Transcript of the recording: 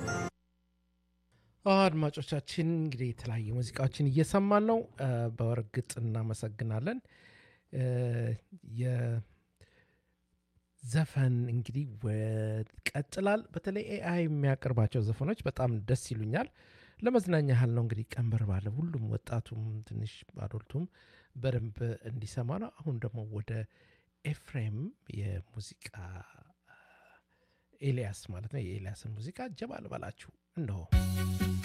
አድማጮቻችን እንግዲህ የተለያዩ ሙዚቃዎችን እየሰማን ነው። በእርግጥ እናመሰግናለን። የዘፈን እንግዲህ ቀጥላል። በተለይ ኤአይ የሚያቀርባቸው ዘፈኖች በጣም ደስ ይሉኛል። ለመዝናኛ ያህል ነው እንግዲህ ቀንበር ባለ ሁሉም ወጣቱም ትንሽ አዶልቱም በደንብ እንዲሰማ ነው። አሁን ደግሞ ወደ ኤፍሬም የሙዚቃ ኤልያስ ማለት ነው የኤልያስን ሙዚቃ ጀባ ልበላችሁ እነሆ።